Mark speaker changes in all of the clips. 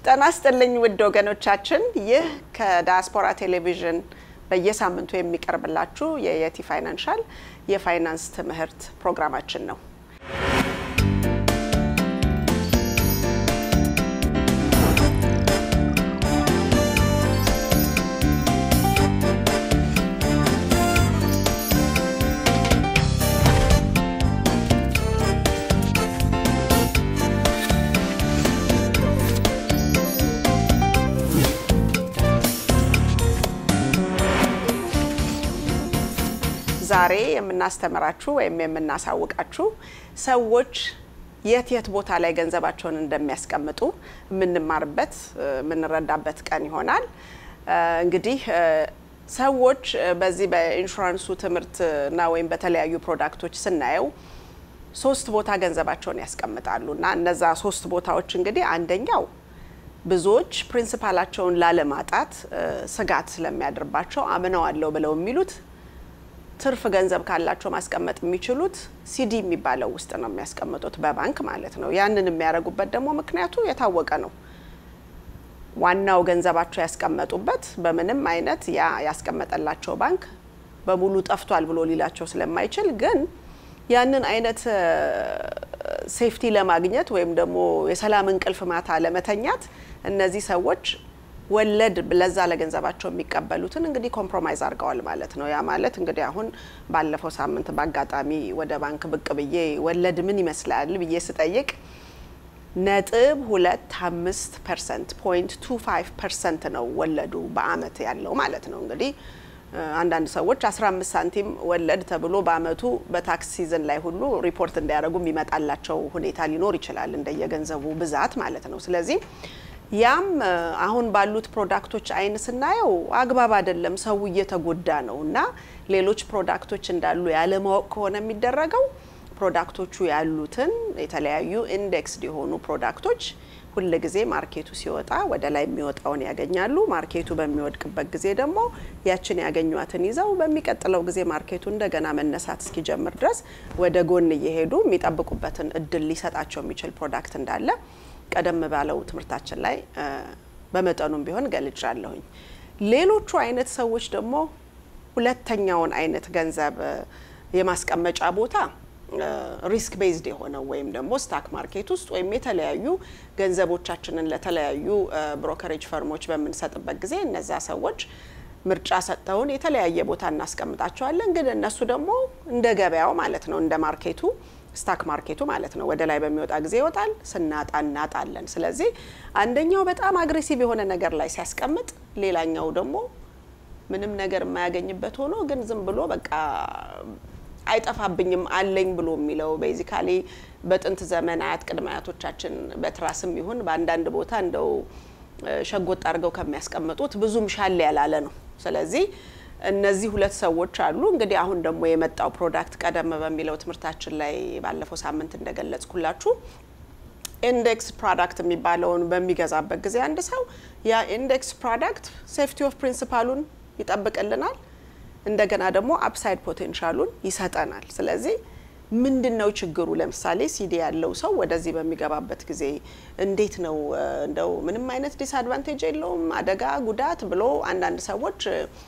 Speaker 1: ጤና ይስጥልኝ ውድ ወገኖቻችን፣ ይህ ከዳያስፖራ ቴሌቪዥን በየሳምንቱ የሚቀርብላችሁ የየቲ ፋይናንሻል የፋይናንስ ትምህርት ፕሮግራማችን ነው። ዛሬ የምናስተምራችሁ ወይም የምናሳውቃችሁ ሰዎች የት የት ቦታ ላይ ገንዘባቸውን እንደሚያስቀምጡ የምንማርበት የምንረዳበት ቀን ይሆናል። እንግዲህ ሰዎች በዚህ በኢንሹራንሱ ትምህርትና ወይም በተለያዩ ፕሮዳክቶች ስናየው ሶስት ቦታ ገንዘባቸውን ያስቀምጣሉ እና እነዛ ሶስት ቦታዎች እንግዲህ አንደኛው ብዙዎች ፕሪንሲፓላቸውን ላለማጣት ስጋት ስለሚያድርባቸው አምነዋለሁ ብለው የሚሉት ትርፍ ገንዘብ ካላቸው ማስቀመጥ የሚችሉት ሲዲ የሚባለው ውስጥ ነው የሚያስቀምጡት፣ በባንክ ማለት ነው። ያንን የሚያደርጉበት ደግሞ ምክንያቱ የታወቀ ነው። ዋናው ገንዘባቸው ያስቀመጡበት በምንም አይነት ያ ያስቀመጠላቸው ባንክ በሙሉ ጠፍቷል ብሎ ሊላቸው ስለማይችል ግን ያንን አይነት ሴፍቲ ለማግኘት ወይም ደግሞ የሰላም እንቅልፍ ማታ ለመተኛት እነዚህ ሰዎች ወለድ ለዛ ለገንዘባቸው የሚቀበሉትን እንግዲህ ኮምፕሮማይዝ አድርገዋል ማለት ነው። ያ ማለት እንግዲህ አሁን ባለፈው ሳምንት በአጋጣሚ ወደ ባንክ ብቅ ብዬ ወለድ ምን ይመስላል ብዬ ስጠይቅ ነጥብ ሁለት አምስት ፐርሰንት ፖይንት ቱ ፋይቭ ፐርሰንት ነው ወለዱ በአመት ያለው ማለት ነው። እንግዲህ አንዳንድ ሰዎች 15 ሳንቲም ወለድ ተብሎ በአመቱ በታክስ ሲዝን ላይ ሁሉ ሪፖርት እንዲያደርጉ የሚመጣላቸው ሁኔታ ሊኖር ይችላል እንደየገንዘቡ ብዛት ማለት ነው። ስለዚህ ያም አሁን ባሉት ፕሮዳክቶች አይን ስናየው አግባብ አይደለም፣ ሰው እየተጎዳ ነው እና ሌሎች ፕሮዳክቶች እንዳሉ ያለማወቅ ከሆነ የሚደረገው ፕሮዳክቶቹ ያሉትን የተለያዩ ኢንዴክስድ የሆኑ ፕሮዳክቶች ሁል ጊዜ ማርኬቱ ሲወጣ ወደ ላይ የሚወጣውን ያገኛሉ። ማርኬቱ በሚወድቅበት ጊዜ ደግሞ ያችን ያገኟትን ይዘው በሚቀጥለው ጊዜ ማርኬቱ እንደገና መነሳት እስኪጀምር ድረስ ወደ ጎን እየሄዱ የሚጠብቁበትን እድል ሊሰጣቸው የሚችል ፕሮዳክት እንዳለ ቀደም ባለው ትምህርታችን ላይ በመጠኑም ቢሆን ገልጫለሁኝ። ሌሎቹ አይነት ሰዎች ደግሞ ሁለተኛውን አይነት ገንዘብ የማስቀመጫ ቦታ ሪስክ ቤዝድ የሆነው ወይም ደግሞ ስታክ ማርኬት ውስጥ ወይም የተለያዩ ገንዘቦቻችንን ለተለያዩ ብሮከሬጅ ፈርሞች በምንሰጥበት ጊዜ እነዛ ሰዎች ምርጫ ሰጥተውን የተለያየ ቦታ እናስቀምጣቸዋለን። ግን እነሱ ደግሞ እንደ ገበያው ማለት ነው እንደ ማርኬቱ ስታክ ማርኬቱ ማለት ነው ወደ ላይ በሚወጣ ጊዜ ይወጣል፣ ስናጣ እናጣለን። ስለዚህ አንደኛው በጣም አግሬሲቭ የሆነ ነገር ላይ ሲያስቀምጥ፣ ሌላኛው ደግሞ ምንም ነገር የማያገኝበት ሆኖ ግን ዝም ብሎ በቃ አይጠፋብኝም አለኝ ብሎ የሚለው ቤዚካሊ በጥንት ዘመን አያት ቅድመ አያቶቻችን በትራስም ይሁን በአንዳንድ ቦታ እንደው ሸጎጥ አድርገው ከሚያስቀምጡት ብዙም ሻል ያላለ ነው። ስለዚህ እነዚህ ሁለት ሰዎች አሉ። እንግዲህ አሁን ደግሞ የመጣው ፕሮዳክት ቀደም በሚለው ትምህርታችን ላይ ባለፈው ሳምንት እንደገለጽኩላችሁ ኢንዴክስ ፕሮዳክት የሚባለውን በሚገዛበት ጊዜ አንድ ሰው ያ ኢንዴክስ ፕሮዳክት ሴፍቲ ኦፍ ፕሪንሲፓሉን ይጠብቅልናል፣ እንደገና ደግሞ አፕሳይድ ፖቴንሻሉን ይሰጠናል። ስለዚህ ምንድን ነው ችግሩ? ለምሳሌ ሲዲ ያለው ሰው ወደዚህ በሚገባበት ጊዜ እንዴት ነው እንደው ምንም አይነት ዲስአድቫንቴጅ የለውም አደጋ ጉዳት ብሎ አንዳንድ ሰዎች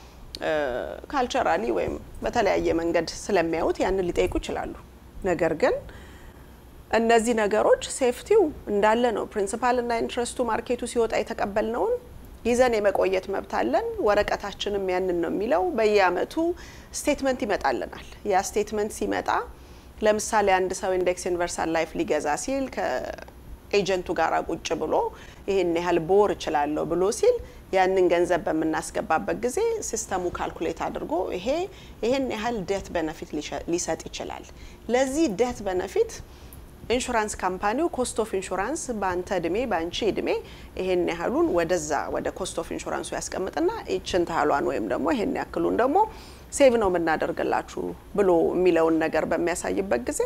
Speaker 1: ካልቸራሊ ወይም በተለያየ መንገድ ስለሚያዩት ያንን ሊጠይቁ ይችላሉ። ነገር ግን እነዚህ ነገሮች ሴፍቲው እንዳለ ነው። ፕሪንሲፓልና ኢንትረስቱ ማርኬቱ ሲወጣ የተቀበልነውን ይዘን የመቆየት መብት አለን። ወረቀታችንም ያንን ነው የሚለው። በየአመቱ ስቴትመንት ይመጣልናል። ያ ስቴትመንት ሲመጣ ለምሳሌ አንድ ሰው ኢንዴክስ ዩኒቨርሳል ላይፍ ሊገዛ ሲል ከኤጀንቱ ጋር ቁጭ ብሎ ይህን ያህል ቦር እችላለሁ ብሎ ሲል ያንን ገንዘብ በምናስገባበት ጊዜ ሲስተሙ ካልኩሌት አድርጎ ይሄ ይሄን ያህል ዴት በነፊት ሊሰጥ ይችላል። ለዚህ ዴት በነፊት ኢንሹራንስ ካምፓኒው ኮስት ኦፍ ኢንሹራንስ በአንተ እድሜ በአንቺ እድሜ ይሄን ያህሉን ወደዛ ወደ ኮስት ኦፍ ኢንሹራንሱ ያስቀምጥና ይችን ታህሏን ወይም ደግሞ ይሄን ያክሉን ደግሞ ሴቭ ነው የምናደርግላችሁ ብሎ የሚለውን ነገር በሚያሳይበት ጊዜ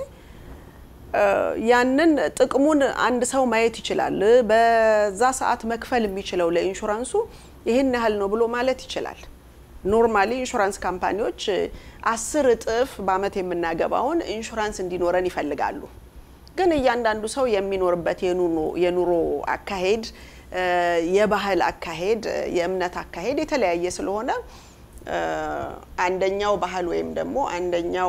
Speaker 1: ያንን ጥቅሙን አንድ ሰው ማየት ይችላል። በዛ ሰዓት መክፈል የሚችለው ለኢንሹራንሱ ይህን ያህል ነው ብሎ ማለት ይችላል። ኖርማሊ ኢንሹራንስ ካምፓኒዎች አስር እጥፍ በአመት የምናገባውን ኢንሹራንስ እንዲኖረን ይፈልጋሉ። ግን እያንዳንዱ ሰው የሚኖርበት የኑሮ አካሄድ የባህል አካሄድ፣ የእምነት አካሄድ የተለያየ ስለሆነ አንደኛው ባህል ወይም ደግሞ አንደኛው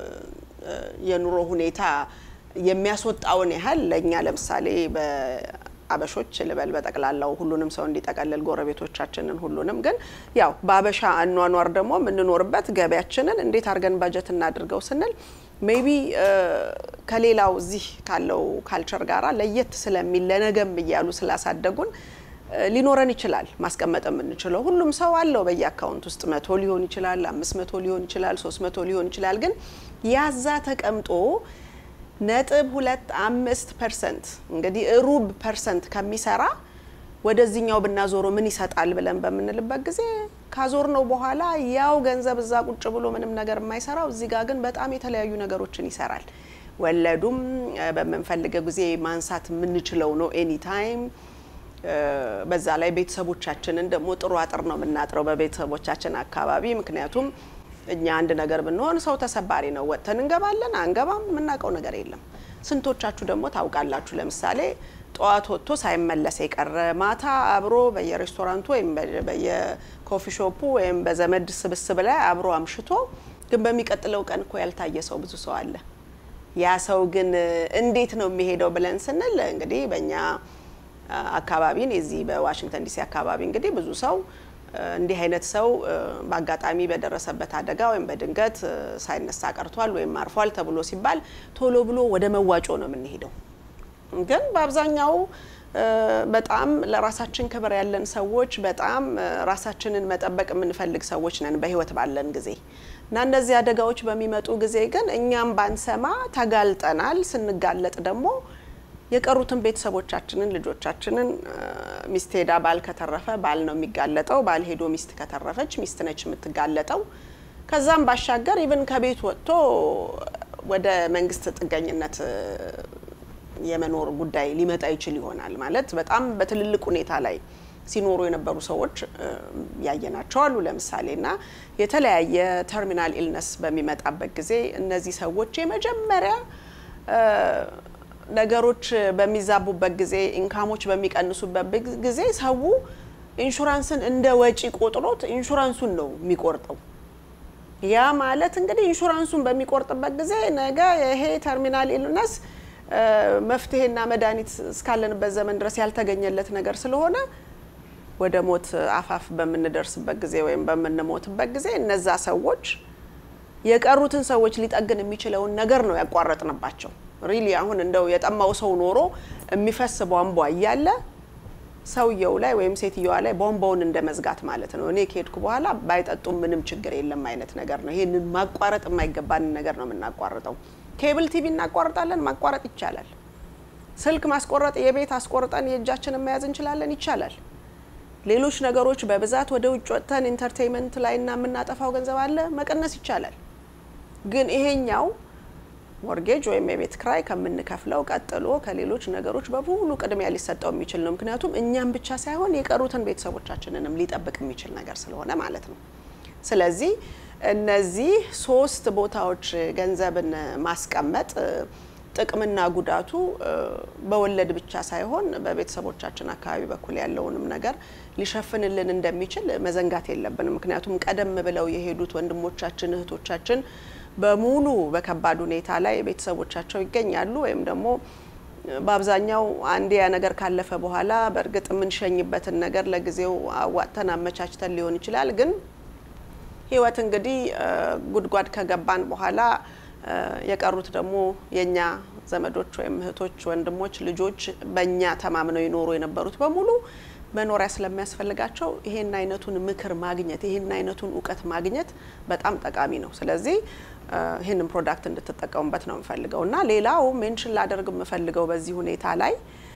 Speaker 1: የኑሮ ሁኔታ የሚያስወጣውን ያህል ለእኛ ለምሳሌ በአበሾች ልበል በጠቅላላው ሁሉንም ሰው እንዲጠቀልል ጎረቤቶቻችንን ሁሉንም ግን ያው በአበሻ አኗኗር ደግሞ የምንኖርበት ገበያችንን እንዴት አድርገን ባጀት እናድርገው ስንል ሜቢ ከሌላው እዚህ ካለው ካልቸር ጋራ ለየት ስለሚል ለነገም እያሉ ስላሳደጉን ሊኖረን ይችላል ማስቀመጥ የምንችለው ሁሉም ሰው አለው በየአካውንት ውስጥ መቶ ሊሆን ይችላል፣ አምስት መቶ ሊሆን ይችላል፣ ሶስት መቶ ሊሆን ይችላል። ግን ያዛ ተቀምጦ ነጥብ ሁለት አምስት ፐርሰንት እንግዲህ ሩብ ፐርሰንት ከሚሰራ ወደዚህኛው ብናዞሮ ምን ይሰጣል ብለን በምንልበት ጊዜ ካዞር ነው በኋላ ያው ገንዘብ እዛ ቁጭ ብሎ ምንም ነገር የማይሰራው እዚህ ጋር ግን በጣም የተለያዩ ነገሮችን ይሰራል። ወለዱም በምንፈልገው ጊዜ ማንሳት የምንችለው ነው ኤኒ ታይም በዛ ላይ ቤተሰቦቻችንን ደግሞ ጥሩ አጥር ነው የምናጥረው በቤተሰቦቻችን አካባቢ። ምክንያቱም እኛ አንድ ነገር ብንሆን ሰው ተሰባሪ ነው፣ ወጥተን እንገባለን አንገባም፣ የምናውቀው ነገር የለም። ስንቶቻችሁ ደግሞ ታውቃላችሁ? ለምሳሌ ጠዋት ወጥቶ ሳይመለስ የቀረ ማታ አብሮ በየሬስቶራንቱ ወይም በየኮፊ ሾፑ ወይም በዘመድ ስብስብ ላይ አብሮ አምሽቶ ግን በሚቀጥለው ቀን እኮ ያልታየ ሰው ብዙ ሰው አለ። ያ ሰው ግን እንዴት ነው የሚሄደው ብለን ስንል እንግዲህ በእኛ አካባቢን የዚህ በዋሽንግተን ዲሲ አካባቢ እንግዲህ ብዙ ሰው እንዲህ አይነት ሰው በአጋጣሚ በደረሰበት አደጋ ወይም በድንገት ሳይነሳ ቀርቷል ወይም አርፏል ተብሎ ሲባል ቶሎ ብሎ ወደ መዋጮ ነው የምንሄደው። ግን በአብዛኛው በጣም ለራሳችን ክብር ያለን ሰዎች በጣም ራሳችንን መጠበቅ የምንፈልግ ሰዎች ነን በህይወት ባለን ጊዜ እና እነዚህ አደጋዎች በሚመጡ ጊዜ ግን እኛም ባንሰማ ተጋልጠናል። ስንጋለጥ ደግሞ የቀሩትን ቤተሰቦቻችንን ልጆቻችንን ሚስት ሄዳ ባል ከተረፈ ባል ነው የሚጋለጠው። ባል ሄዶ ሚስት ከተረፈች ሚስት ነች የምትጋለጠው። ከዛም ባሻገር ኢቭን ከቤት ወጥቶ ወደ መንግስት ጥገኝነት የመኖር ጉዳይ ሊመጣ ይችል ይሆናል። ማለት በጣም በትልልቅ ሁኔታ ላይ ሲኖሩ የነበሩ ሰዎች ያየናቸው አሉ። ለምሳሌ እና የተለያየ ተርሚናል ኢልነስ በሚመጣበት ጊዜ እነዚህ ሰዎች የመጀመሪያ ነገሮች በሚዛቡበት ጊዜ ኢንካሞች በሚቀንሱበት ጊዜ ሰው ኢንሹራንስን እንደ ወጪ ቆጥሮት ኢንሹራንሱን ነው የሚቆርጠው። ያ ማለት እንግዲህ ኢንሹራንሱን በሚቆርጥበት ጊዜ ነገ ይሄ ተርሚናል ኢልነስ መፍትሄና መድኃኒት እስካለንበት ዘመን ድረስ ያልተገኘለት ነገር ስለሆነ ወደ ሞት አፋፍ በምንደርስበት ጊዜ ወይም በምንሞትበት ጊዜ እነዛ ሰዎች የቀሩትን ሰዎች ሊጠግን የሚችለውን ነገር ነው ያቋረጥንባቸው። ሪሊ አሁን እንደው የጠማው ሰው ኖሮ የሚፈስ ቧንቧ እያለ ሰውየው ላይ ወይም ሴትየዋ ላይ ቧንቧውን እንደ መዝጋት ማለት ነው። እኔ ከሄድኩ በኋላ ባይጠጡም ምንም ችግር የለም አይነት ነገር ነው። ይሄንን ማቋረጥ የማይገባንን ነገር ነው የምናቋርጠው። ኬብል ቲቪ እናቋርጣለን፣ ማቋረጥ ይቻላል። ስልክ ማስቆረጥ፣ የቤት አስቆርጠን የእጃችንን መያዝ እንችላለን፣ ይቻላል። ሌሎች ነገሮች በብዛት ወደ ውጭ ወጥተን ኢንተርቴንመንት ላይ እና የምናጠፋው ገንዘብ አለ፣ መቀነስ ይቻላል። ግን ይሄኛው ሞርጌጅ ወይም የቤት ክራይ ከምንከፍለው ቀጥሎ ከሌሎች ነገሮች በሙሉ ቅድሚያ ሊሰጠው የሚችል ነው። ምክንያቱም እኛም ብቻ ሳይሆን የቀሩትን ቤተሰቦቻችንንም ሊጠብቅ የሚችል ነገር ስለሆነ ማለት ነው። ስለዚህ እነዚህ ሶስት ቦታዎች ገንዘብን ማስቀመጥ ጥቅምና ጉዳቱ በወለድ ብቻ ሳይሆን በቤተሰቦቻችን አካባቢ በኩል ያለውንም ነገር ሊሸፍንልን እንደሚችል መዘንጋት የለብንም። ምክንያቱም ቀደም ብለው የሄዱት ወንድሞቻችን እህቶቻችን በሙሉ በከባድ ሁኔታ ላይ ቤተሰቦቻቸው ይገኛሉ። ወይም ደግሞ በአብዛኛው አንድ ያ ነገር ካለፈ በኋላ በእርግጥ የምንሸኝበትን ነገር ለጊዜው አዋጥተን አመቻችተን ሊሆን ይችላል። ግን ህይወት እንግዲህ ጉድጓድ ከገባን በኋላ የቀሩት ደግሞ የኛ ዘመዶች ወይም እህቶች፣ ወንድሞች፣ ልጆች በእኛ ተማምነው ይኖሩ የነበሩት በሙሉ መኖሪያ ስለሚያስፈልጋቸው ይሄን አይነቱን ምክር ማግኘት ይሄን አይነቱን እውቀት ማግኘት በጣም ጠቃሚ ነው። ስለዚህ ይህንን ፕሮዳክት እንድትጠቀሙበት ነው የምፈልገው እና ሌላው ሜንሽን ላደርግ የምፈልገው በዚህ ሁኔታ ላይ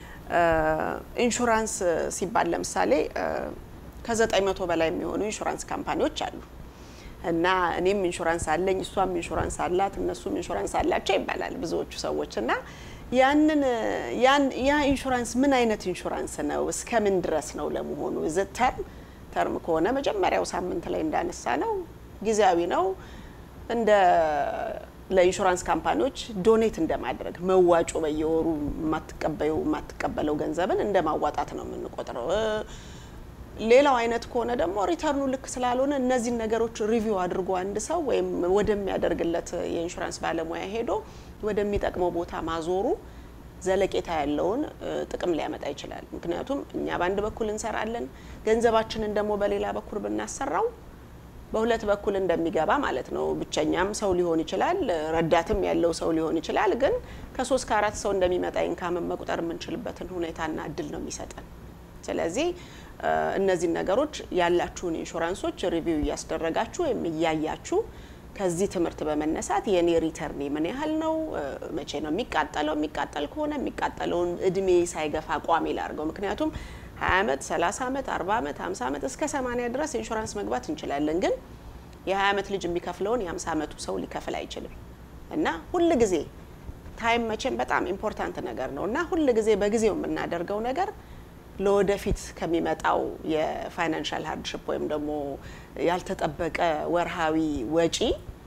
Speaker 1: ኢንሹራንስ ሲባል ለምሳሌ ከዘጠኝ መቶ በላይ የሚሆኑ ኢንሹራንስ ካምፓኒዎች አሉ እና እኔም ኢንሹራንስ አለኝ፣ እሷም ኢንሹራንስ አላት፣ እነሱም ኢንሹራንስ አላቸው ይባላል ብዙዎቹ ሰዎች እና ያንን ያ ኢንሹራንስ ምን አይነት ኢንሹራንስ ነው? እስከ ምን ድረስ ነው ለመሆኑ? ዝ ተርም ተርም ከሆነ መጀመሪያው ሳምንት ላይ እንዳነሳ ነው ጊዜያዊ ነው። እንደ ለኢንሹራንስ ካምፓኒዎች ዶኔት እንደማድረግ መዋጮ በየወሩ የማትቀበዩ የማትቀበለው ገንዘብን እንደ ማዋጣት ነው የምንቆጥረው። ሌላው አይነት ከሆነ ደግሞ ሪተርኑ ልክ ስላልሆነ እነዚህን ነገሮች ሪቪው አድርጎ አንድ ሰው ወይም ወደሚያደርግለት የኢንሹራንስ ባለሙያ ሄዶ ወደሚጠቅመው ቦታ ማዞሩ ዘለቄታ ያለውን ጥቅም ሊያመጣ ይችላል። ምክንያቱም እኛ በአንድ በኩል እንሰራለን፣ ገንዘባችንን ደግሞ በሌላ በኩል ብናሰራው በሁለት በኩል እንደሚገባ ማለት ነው። ብቸኛም ሰው ሊሆን ይችላል፣ ረዳትም ያለው ሰው ሊሆን ይችላል። ግን ከሶስት ከአራት ሰው እንደሚመጣ ኢንካምን መቁጠር የምንችልበትን ሁኔታና እድል ነው የሚሰጠን። ስለዚህ እነዚህን ነገሮች ያላችሁን ኢንሹራንሶች ሪቪው እያስደረጋችሁ ወይም እያያችሁ ከዚህ ትምህርት በመነሳት የኔ ሪተርኔ ምን ያህል ነው፣ መቼ ነው የሚቃጠለው፣ የሚቃጠል ከሆነ የሚቃጠለውን እድሜ ሳይገፋ ቋሚ ላድርገው። ምክንያቱም 20 ዓመት፣ 30 ዓመት፣ 40 ዓመት፣ 50 ዓመት እስከ 80 ድረስ ኢንሹራንስ መግባት እንችላለን። ግን የ20 ዓመት ልጅ የሚከፍለውን የ50 ዓመቱ ሰው ሊከፍል አይችልም እና ሁል ጊዜ ታይም መቼም በጣም ኢምፖርታንት ነገር ነው እና ሁል ጊዜ በጊዜው የምናደርገው ነገር ለወደፊት ከሚመጣው የፋይናንሻል ሃርድሽፕ ወይም ደግሞ ያልተጠበቀ ወርሃዊ ወጪ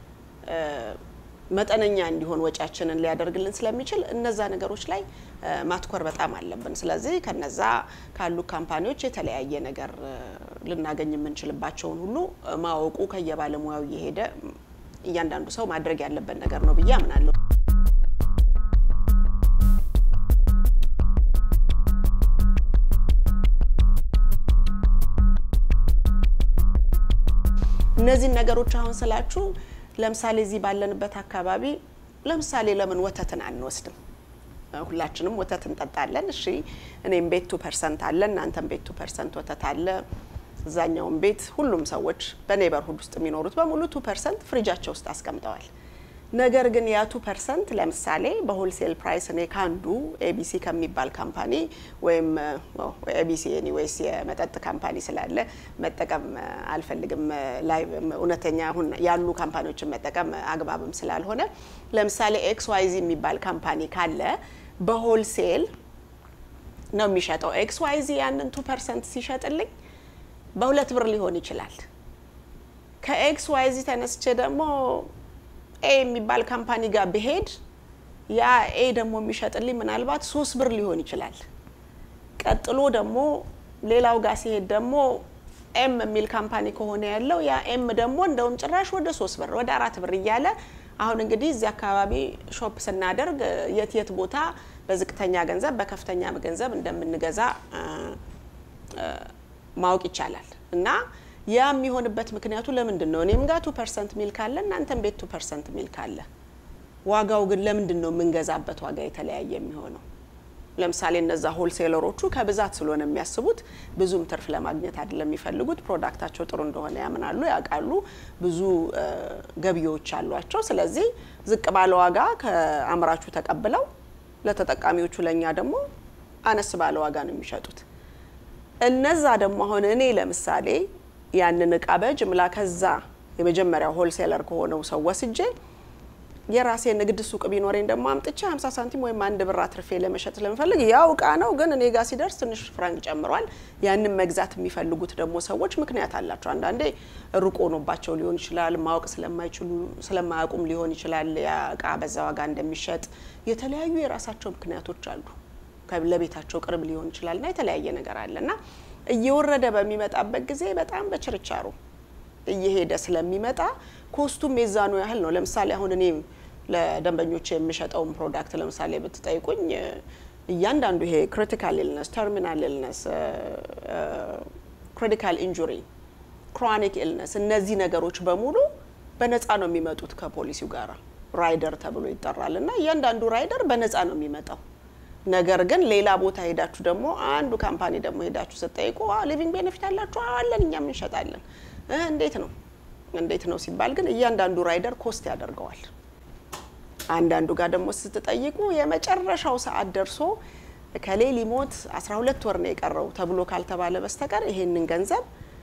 Speaker 1: መጠነኛ እንዲሆን ወጪያችንን ሊያደርግልን ስለሚችል እነዛ ነገሮች ላይ ማትኮር በጣም አለብን። ስለዚህ ከነዛ ካሉ ካምፓኒዎች የተለያየ ነገር ልናገኝ የምንችልባቸውን ሁሉ ማወቁ ከየባለሙያው እየሄደ እያንዳንዱ ሰው ማድረግ ያለበት ነገር ነው ብዬ አምናለሁ። እነዚህን ነገሮች አሁን ስላችሁ ለምሳሌ እዚህ ባለንበት አካባቢ ለምሳሌ ለምን ወተትን አንወስድም? ሁላችንም ወተት እንጠጣለን። እሺ እኔም ቤት ቱ ፐርሰንት አለ፣ እናንተም ቤት ቱ ፐርሰንት ወተት አለ። እዛኛውን ቤት ሁሉም ሰዎች በኔበርሁድ ውስጥ የሚኖሩት በሙሉ ቱ ፐርሰንት ፍሪጃቸው ውስጥ አስቀምጠዋል። ነገር ግን ያ ቱ ፐርሰንት ለምሳሌ በሆልሴል ፕራይስ እኔ ከአንዱ ኤቢሲ ከሚባል ካምፓኒ ወይም ኤቢሲ ኤኒዌይስ የመጠጥ ካምፓኒ ስላለ መጠቀም አልፈልግም። ላይ እውነተኛ አሁን ያሉ ካምፓኒዎችን መጠቀም አግባብም ስላልሆነ ለምሳሌ ኤክስ ዋይዚ የሚባል ካምፓኒ ካለ በሆልሴል ነው የሚሸጠው። ኤክስ ዋይዚ ያንን ቱ ፐርሰንት ሲሸጥልኝ በሁለት ብር ሊሆን ይችላል። ከኤክስ ዋይዚ ተነስቼ ደግሞ ኤ የሚባል ካምፓኒ ጋር ብሄድ ያ ኤ ደግሞ የሚሸጥልኝ ምናልባት ሶስት ብር ሊሆን ይችላል። ቀጥሎ ደግሞ ሌላው ጋር ሲሄድ ደግሞ ኤም የሚል ካምፓኒ ከሆነ ያለው ያ ኤም ደግሞ እንደውም ጭራሽ ወደ ሶስት ብር ወደ አራት ብር እያለ አሁን እንግዲህ እዚህ አካባቢ ሾፕ ስናደርግ የት የት ቦታ በዝቅተኛ ገንዘብ በከፍተኛ ገንዘብ እንደምንገዛ ማወቅ ይቻላል እና ያ የሚሆንበት ምክንያቱ ለምንድን ነው? እኔም ጋር ቱ ፐርሰንት ሚል ካለ እናንተም ቤት ቱ ፐርሰንት ሚል ካለ ዋጋው ግን ለምንድን ነው የምንገዛበት ዋጋ የተለያየ የሚሆነው? ለምሳሌ እነዛ ሆልሴለሮቹ ከብዛት ስለሆነ የሚያስቡት ብዙም ትርፍ ለማግኘት አይደለም የሚፈልጉት። ፕሮዳክታቸው ጥሩ እንደሆነ ያምናሉ፣ ያውቃሉ፣ ብዙ ገቢዎች አሏቸው። ስለዚህ ዝቅ ባለ ዋጋ ከአምራቹ ተቀብለው ለተጠቃሚዎቹ ለእኛ ደግሞ አነስ ባለ ዋጋ ነው የሚሸጡት። እነዛ ደግሞ አሁን እኔ ለምሳሌ ያንን እቃ በጅምላ ከዛ የመጀመሪያው ሆልሴለር ከሆነው ሰው ወስጄ የራሴ ንግድ ሱቅ ቢኖረኝ ደግሞ አምጥቼ 50 ሳንቲም ወይም አንድ ብር አትርፌ ለመሸጥ ስለምፈልግ ያው እቃ ነው፣ ግን እኔ ጋር ሲደርስ ትንሽ ፍራንክ ጨምሯል። ያንን መግዛት የሚፈልጉት ደግሞ ሰዎች ምክንያት አላቸው። አንዳንዴ ሩቅ ሆኖባቸው ሊሆን ይችላል፣ ማወቅ ስለማይችሉ ስለማያውቁም ሊሆን ይችላል። ያ እቃ በዛ ዋጋ እንደሚሸጥ የተለያዩ የራሳቸው ምክንያቶች አሉ። ለቤታቸው ቅርብ ሊሆን ይችላል እና የተለያየ ነገር አለ እና እየወረደ በሚመጣበት ጊዜ በጣም በችርቻሮ እየሄደ ስለሚመጣ ኮስቱም የዛኑ ያህል ነው። ለምሳሌ አሁን እኔ ለደንበኞች የምሸጠውን ፕሮዳክት ለምሳሌ ብትጠይቁኝ እያንዳንዱ ይሄ ክሪቲካል ኢልነስ፣ ተርሚናል ኢልነስ፣ ክሪቲካል ኢንጁሪ፣ ክሮኒክ ኢልነስ እነዚህ ነገሮች በሙሉ በነፃ ነው የሚመጡት ከፖሊሲው ጋር ራይደር ተብሎ ይጠራል እና እያንዳንዱ ራይደር በነፃ ነው የሚመጣው። ነገር ግን ሌላ ቦታ ሄዳችሁ ደግሞ አንዱ ካምፓኒ ደግሞ ሄዳችሁ ስትጠይቁ ሊቪንግ ቤኔፊት አላችሁ አለን እኛም እንሸጣለን። እንዴት ነው እንዴት ነው ሲባል ግን እያንዳንዱ ራይደር ኮስት ያደርገዋል። አንዳንዱ ጋር ደግሞ ስትጠይቁ የመጨረሻው ሰዓት ደርሶ ከሌ ሊሞት 12 ወር ነው የቀረው ተብሎ ካልተባለ በስተቀር ይሄንን ገንዘብ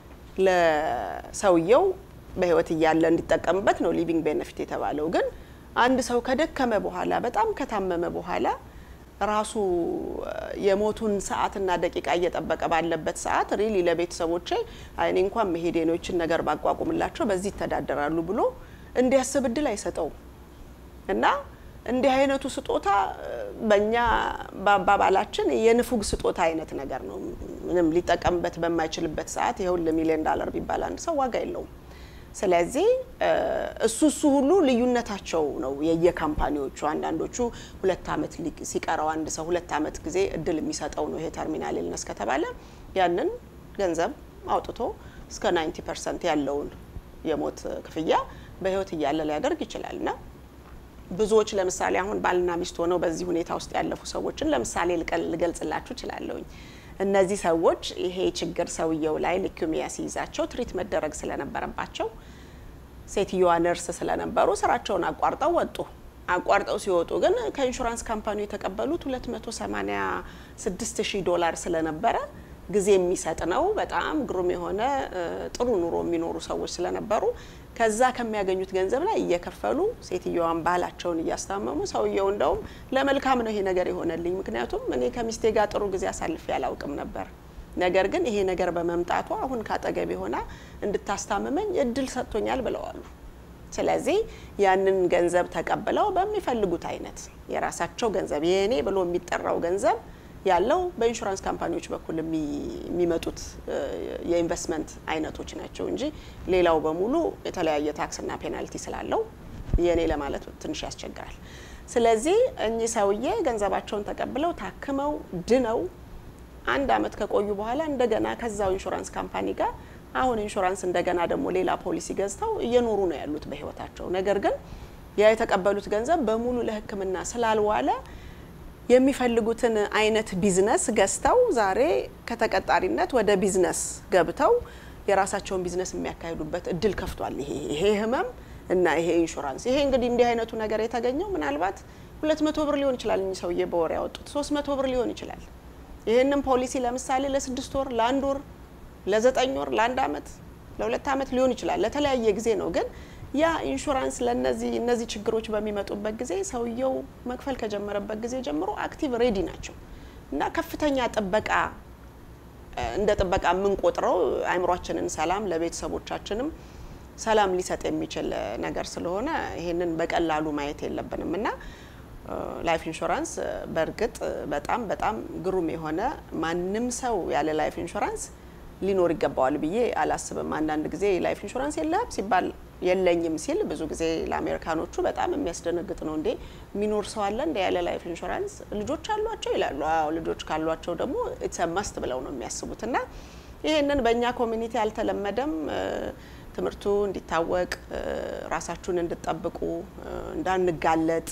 Speaker 1: ለሰውየው በህይወት እያለ እንዲጠቀምበት ነው ሊቪንግ ቤኔፊት የተባለው። ግን አንድ ሰው ከደከመ በኋላ በጣም ከታመመ በኋላ ራሱ የሞቱን ሰዓትና ደቂቃ እየጠበቀ ባለበት ሰዓት ሪሊ ለቤተሰቦቼ አይኔ እንኳን መሄዴ ነው ይችን ነገር ባቋቁምላቸው በዚህ ይተዳደራሉ ብሎ እንዲያስብ እድል አይሰጠውም። እና እንዲህ አይነቱ ስጦታ በእኛ በአባባላችን የንፉግ ስጦታ አይነት ነገር ነው። ምንም ሊጠቀምበት በማይችልበት ሰዓት የሁል ሚሊዮን ዳለር ቢባል አንድ ሰው ዋጋ የለውም። ስለዚህ እሱ እሱ ሁሉ ልዩነታቸው ነው የየካምፓኒዎቹ። አንዳንዶቹ ሁለት ዓመት ሲቀረው አንድ ሰው ሁለት ዓመት ጊዜ እድል የሚሰጠው ነው ይሄ ተርሚናል ኢልነስ ከተባለ ያንን ገንዘብ አውጥቶ እስከ 90 ፐርሰንት ያለውን የሞት ክፍያ በህይወት እያለ ሊያደርግ ይችላል እና ብዙዎች ለምሳሌ አሁን ባልና ሚስት ሆነው በዚህ ሁኔታ ውስጥ ያለፉ ሰዎችን ለምሳሌ ልገልጽላችሁ እችላለሁኝ። እነዚህ ሰዎች ይሄ ችግር ሰውየው ላይ ሊኩሚያ ሲይዛቸው ትሪት መደረግ ስለነበረባቸው ሴትዮዋ ነርስ ስለነበሩ ስራቸውን አቋርጠው ወጡ። አቋርጠው ሲወጡ ግን ከኢንሹራንስ ካምፓኒ የተቀበሉት 286 ሺህ ዶላር ስለነበረ ጊዜ የሚሰጥ ነው። በጣም ግሩም የሆነ ጥሩ ኑሮ የሚኖሩ ሰዎች ስለነበሩ ከዛ ከሚያገኙት ገንዘብ ላይ እየከፈሉ ሴትዮዋን ባህላቸውን እያስታመሙ ሰውየው እንደውም ለመልካም ነው ይሄ ነገር የሆነልኝ፣ ምክንያቱም እኔ ከሚስቴ ጋር ጥሩ ጊዜ አሳልፌ አላውቅም ነበር። ነገር ግን ይሄ ነገር በመምጣቱ አሁን ካጠገቤ ሆና እንድታስታምመኝ እድል ሰጥቶኛል ብለዋሉ። ስለዚህ ያንን ገንዘብ ተቀብለው በሚፈልጉት አይነት የራሳቸው ገንዘብ የእኔ ብሎ የሚጠራው ገንዘብ ያለው በኢንሹራንስ ካምፓኒዎች በኩል የሚመጡት የኢንቨስትመንት አይነቶች ናቸው እንጂ ሌላው በሙሉ የተለያየ ታክስና ፔናልቲ ስላለው የኔ ለማለት ትንሽ ያስቸግራል። ስለዚህ እኚህ ሰውዬ ገንዘባቸውን ተቀብለው ታክመው ድነው አንድ አመት ከቆዩ በኋላ እንደገና ከዛው ኢንሹራንስ ካምፓኒ ጋር አሁን ኢንሹራንስ እንደገና ደግሞ ሌላ ፖሊሲ ገዝተው እየኖሩ ነው ያሉት በህይወታቸው። ነገር ግን ያ የተቀበሉት ገንዘብ በሙሉ ለሕክምና ስላልዋለ የሚፈልጉትን አይነት ቢዝነስ ገዝተው ዛሬ ከተቀጣሪነት ወደ ቢዝነስ ገብተው የራሳቸውን ቢዝነስ የሚያካሂዱበት እድል ከፍቷል። ይሄ ይሄ ህመም እና ይሄ ኢንሹራንስ ይሄ እንግዲህ እንዲህ አይነቱ ነገር የተገኘው ምናልባት ሁለት መቶ ብር ሊሆን ይችላል። እኚህ ሰውዬ በወር ያወጡት ሶስት መቶ ብር ሊሆን ይችላል። ይህንን ፖሊሲ ለምሳሌ ለስድስት ወር፣ ለአንድ ወር፣ ለዘጠኝ ወር፣ ለአንድ አመት፣ ለሁለት አመት ሊሆን ይችላል። ለተለያየ ጊዜ ነው ግን ያ ኢንሹራንስ ለነዚህ እነዚህ ችግሮች በሚመጡበት ጊዜ ሰውየው መክፈል ከጀመረበት ጊዜ ጀምሮ አክቲቭ ሬዲ ናቸው እና ከፍተኛ ጥበቃ እንደ ጥበቃ የምንቆጥረው አእምሯችንን ሰላም ለቤተሰቦቻችንም ሰላም ሊሰጥ የሚችል ነገር ስለሆነ ይሄንን በቀላሉ ማየት የለብንም እና ላይፍ ኢንሹራንስ በእርግጥ በጣም በጣም ግሩም የሆነ ማንም ሰው ያለ ላይፍ ኢንሹራንስ ሊኖር ይገባዋል ብዬ አላስብም። አንዳንድ ጊዜ ላይፍ ኢንሹራንስ የለህም ሲባል የለኝም ሲል ብዙ ጊዜ ለአሜሪካኖቹ በጣም የሚያስደነግጥ ነው። እንዴ የሚኖር ሰው አለ እንደ ያለ ላይፍ ኢንሹራንስ ልጆች አሏቸው ይላሉ። አዎ ልጆች ካሏቸው ደግሞ ኢትስ መስት ብለው ነው የሚያስቡት እና ይህንን በእኛ ኮሚኒቲ አልተለመደም። ትምህርቱ እንዲታወቅ ራሳችሁን እንድጠብቁ እንዳንጋለጥ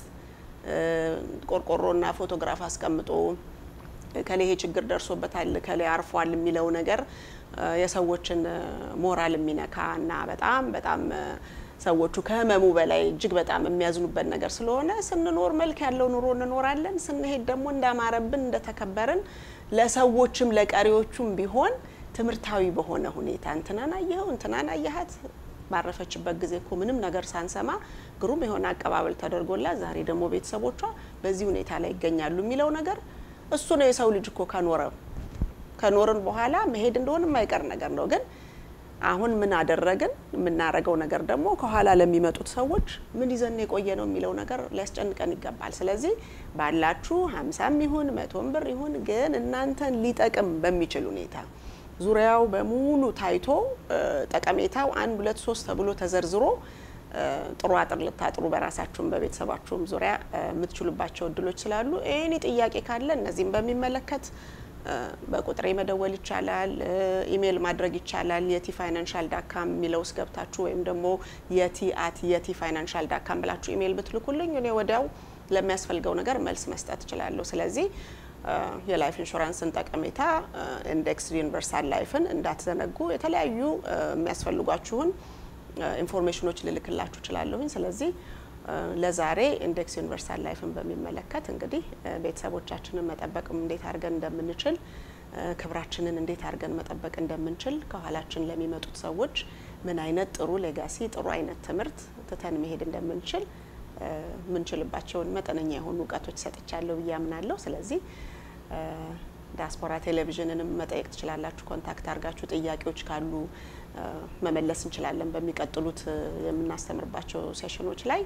Speaker 1: ቆርቆሮና ፎቶግራፍ አስቀምጦ ከሌ ይሄ ችግር ደርሶበታል ከሌ አርፏል የሚለው ነገር የሰዎችን ሞራል የሚነካ እና በጣም በጣም ሰዎቹ ከህመሙ በላይ እጅግ በጣም የሚያዝኑበት ነገር ስለሆነ ስንኖር መልክ ያለው ኑሮ እንኖራለን። ስንሄድ ደግሞ እንዳማረብን እንደተከበርን ለሰዎችም ለቀሪዎቹም ቢሆን ትምህርታዊ በሆነ ሁኔታ እንትናን አየኸው እንትናን አየሃት ባረፈችበት ጊዜ እኮ ምንም ነገር ሳንሰማ ግሩም የሆነ አቀባበል ተደርጎላት ዛሬ ደግሞ ቤተሰቦቿ በዚህ ሁኔታ ላይ ይገኛሉ የሚለው ነገር እሱ ነው የሰው ልጅ እኮ ከኖረ ከኖርን በኋላ መሄድ እንደሆነ የማይቀር ነገር ነው። ግን አሁን ምን አደረግን? የምናረገው ነገር ደግሞ ከኋላ ለሚመጡት ሰዎች ምን ይዘን የቆየ ነው የሚለው ነገር ሊያስጨንቀን ይገባል። ስለዚህ ባላችሁ ሀምሳም ይሁን መቶም ብር ይሁን ግን እናንተን ሊጠቅም በሚችል ሁኔታ ዙሪያው በሙሉ ታይቶ ጠቀሜታው አንድ ሁለት ሶስት ተብሎ ተዘርዝሮ ጥሩ አጥር ልታጥሩ በራሳችሁም በቤተሰባችሁም ዙሪያ የምትችሉባቸው እድሎች ስላሉ ኤኒ ጥያቄ ካለ እነዚህም በሚመለከት በቁጥሬ መደወል ይቻላል። ኢሜይል ማድረግ ይቻላል። የቲ ፋይናንሻል ዳካም የሚለው ውስጥ ገብታችሁ ወይም ደግሞ የቲ አት የቲ ፋይናንሻል ዳካም ብላችሁ ኢሜይል ብትልኩልኝ እኔ ወዲያው ለሚያስፈልገው ነገር መልስ መስጠት እችላለሁ። ስለዚህ የላይፍ ኢንሹራንስን ጠቀሜታ ኢንዴክስ ዩኒቨርሳል ላይፍን እንዳትዘነጉ። የተለያዩ የሚያስፈልጓችሁን ኢንፎርሜሽኖች ልልክላችሁ እችላለሁኝ። ስለዚህ ለዛሬ ኢንዴክስ ዩኒቨርሳል ላይፍን በሚመለከት እንግዲህ ቤተሰቦቻችንን መጠበቅ እንዴት አድርገን እንደምንችል ክብራችንን እንዴት አድርገን መጠበቅ እንደምንችል ከኋላችን ለሚመጡት ሰዎች ምን አይነት ጥሩ ሌጋሲ ጥሩ አይነት ትምህርት ትተን መሄድ እንደምንችል ምንችልባቸውን መጠነኛ የሆኑ እውቀቶች ሰጥቻለሁ ብዬ አምናለሁ። ስለዚህ ዲያስፖራ ቴሌቪዥንንም መጠየቅ ትችላላችሁ። ኮንታክት አድርጋችሁ ጥያቄዎች ካሉ መመለስ እንችላለን። በሚቀጥሉት የምናስተምርባቸው ሴሽኖች ላይ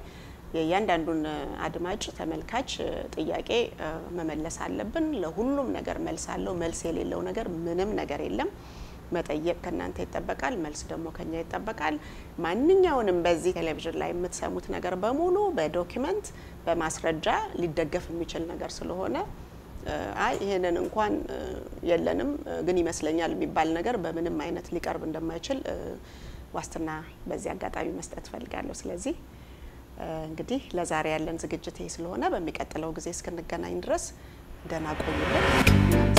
Speaker 1: የእያንዳንዱን አድማጭ ተመልካች ጥያቄ መመለስ አለብን። ለሁሉም ነገር መልስ አለው። መልስ የሌለው ነገር ምንም ነገር የለም። መጠየቅ ከእናንተ ይጠበቃል። መልስ ደግሞ ከኛ ይጠበቃል። ማንኛውንም በዚህ ቴሌቪዥን ላይ የምትሰሙት ነገር በሙሉ በዶኪመንት በማስረጃ ሊደገፍ የሚችል ነገር ስለሆነ አይ ይሄንን እንኳን የለንም ግን ይመስለኛል የሚባል ነገር በምንም አይነት ሊቀርብ እንደማይችል ዋስትና በዚህ አጋጣሚ መስጠት እፈልጋለሁ። ስለዚህ እንግዲህ ለዛሬ ያለን ዝግጅት ይሄ ስለሆነ በሚቀጥለው ጊዜ እስክንገናኝ ድረስ ደህና ቆዩልን።